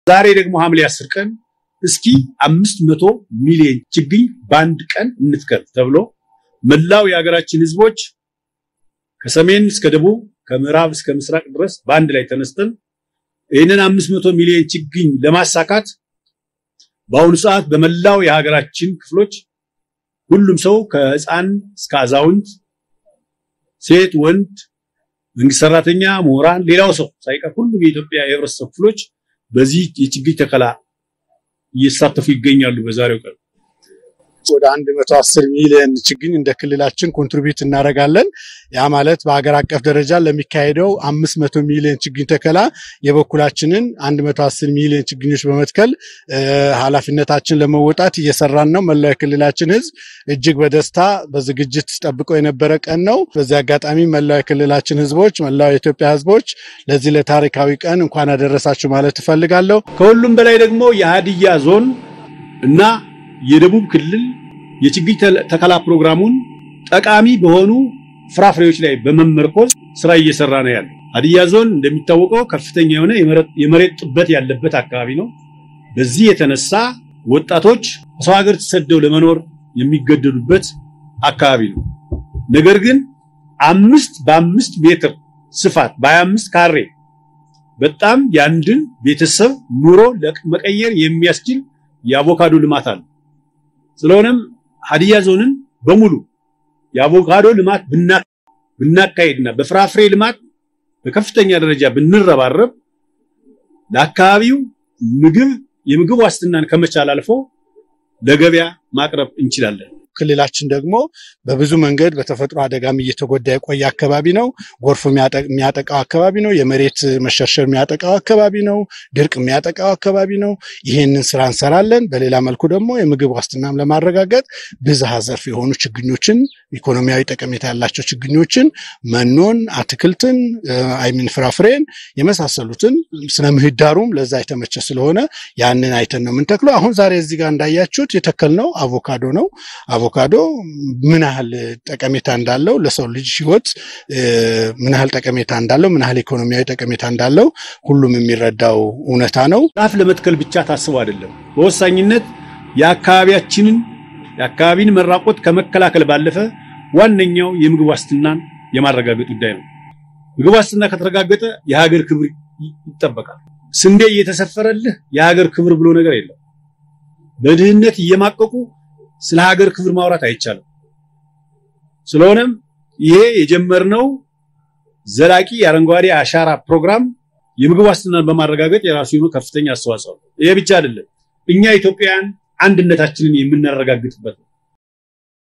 ዛሬ ደግሞ ሐምሌ አስር ቀን እስኪ አምስት መቶ ሚሊዮን ችግኝ በአንድ ቀን እንትከል ተብሎ መላው የሀገራችን ህዝቦች ከሰሜን እስከ ደቡብ ከምዕራብ እስከ ምስራቅ ድረስ በአንድ ላይ ተነስተን ይህንን አምስት መቶ ሚሊዮን ችግኝ ለማሳካት በአሁኑ ሰዓት በመላው የሀገራችን ክፍሎች ሁሉም ሰው ከህፃን እስከ አዛውንት፣ ሴት፣ ወንድ፣ መንግስት ሰራተኛ፣ ምሁራን፣ ሌላው ሰው ሳይቀር ሁሉም የኢትዮጵያ የህብረተሰብ ክፍሎች በዚህ የችግኝ ተከላ እየተሳተፉ ይገኛሉ። በዛሬው ቀን ወደ 110 ሚሊዮን ችግኝ እንደ ክልላችን ኮንትሪቢዩት እናደርጋለን። ያ ማለት በሀገር አቀፍ ደረጃ ለሚካሄደው 500 ሚሊዮን ችግኝ ተከላ የበኩላችንን 110 ሚሊዮን ችግኞች በመትከል ኃላፊነታችን ለመወጣት እየሰራን ነው። መላው የክልላችን ህዝብ እጅግ በደስታ በዝግጅት ጠብቆ የነበረ ቀን ነው። በዚህ አጋጣሚ መላው የክልላችን ህዝቦች፣ መላው የኢትዮጵያ ህዝቦች ለዚህ ለታሪካዊ ቀን እንኳን አደረሳችሁ ማለት እፈልጋለሁ። ከሁሉም በላይ ደግሞ የሀዲያ ዞን እና የደቡብ ክልል የችግኝ ተከላ ፕሮግራሙን ጠቃሚ በሆኑ ፍራፍሬዎች ላይ በመመርኮዝ ስራ እየሰራ ነው ያለው። ሀዲያ ዞን እንደሚታወቀው ከፍተኛ የሆነ የመሬት ጥበት ያለበት አካባቢ ነው። በዚህ የተነሳ ወጣቶች ከሰው ሀገር ተሰደው ለመኖር የሚገደዱበት አካባቢ ነው። ነገር ግን አምስት በአምስት ሜትር ስፋት በሀያ አምስት ካሬ በጣም የአንድን ቤተሰብ ኑሮ መቀየር የሚያስችል የአቮካዶ ልማት አለ። ስለሆነም ሀዲያ ዞንን በሙሉ የአቮካዶ ልማት ብናካሄድና በፍራፍሬ ልማት በከፍተኛ ደረጃ ብንረባረብ ለአካባቢው ምግብ የምግብ ዋስትናን ከመቻል አልፎ ለገበያ ማቅረብ እንችላለን። ክልላችን ደግሞ በብዙ መንገድ በተፈጥሮ አደጋም እየተጎዳ የቆየ አካባቢ ነው። ጎርፍ የሚያጠቃው አካባቢ ነው። የመሬት መሸርሸር የሚያጠቃው አካባቢ ነው። ድርቅ የሚያጠቃው አካባቢ ነው። ይህንን ስራ እንሰራለን። በሌላ መልኩ ደግሞ የምግብ ዋስትናም ለማረጋገጥ ብዝሃ ዘርፍ የሆኑ ችግኞችን፣ ኢኮኖሚያዊ ጠቀሜታ ያላቸው ችግኞችን፣ መኖን፣ አትክልትን፣ አይሚን ፍራፍሬን የመሳሰሉትን ስነ ምህዳሩም ለዛ የተመቸ ስለሆነ ያንን አይተን ነው የምንተክለው። አሁን ዛሬ እዚህ ጋር እንዳያችሁት የተከልነው አቮካዶ ነው። አቮካዶ ምን ያህል ጠቀሜታ እንዳለው ለሰው ልጅ ህይወት ምን ያህል ጠቀሜታ እንዳለው ምን ያህል ኢኮኖሚያዊ ጠቀሜታ እንዳለው ሁሉም የሚረዳው እውነታ ነው። ዛፍ ለመትከል ብቻ ታስቦ አይደለም። በወሳኝነት የአካባቢያችንን የአካባቢን መራቆት ከመከላከል ባለፈ ዋነኛው የምግብ ዋስትናን የማረጋገጥ ጉዳይ ነው። ምግብ ዋስትና ከተረጋገጠ የሀገር ክብር ይጠበቃል። ስንዴ እየተሰፈረልህ የሀገር ክብር ብሎ ነገር የለም። በድህነት እየማቀቁ ስለ ሀገር ክብር ማውራት አይቻልም። ስለሆነም ይሄ የጀመርነው ዘላቂ የአረንጓዴ አሻራ ፕሮግራም የምግብ ዋስትናን በማረጋገጥ የራሱ የሆነ ከፍተኛ አስተዋጽኦ ነው። ይሄ ብቻ አይደለም፣ እኛ ኢትዮጵያውያን አንድነታችንን የምናረጋግጥበት ነው።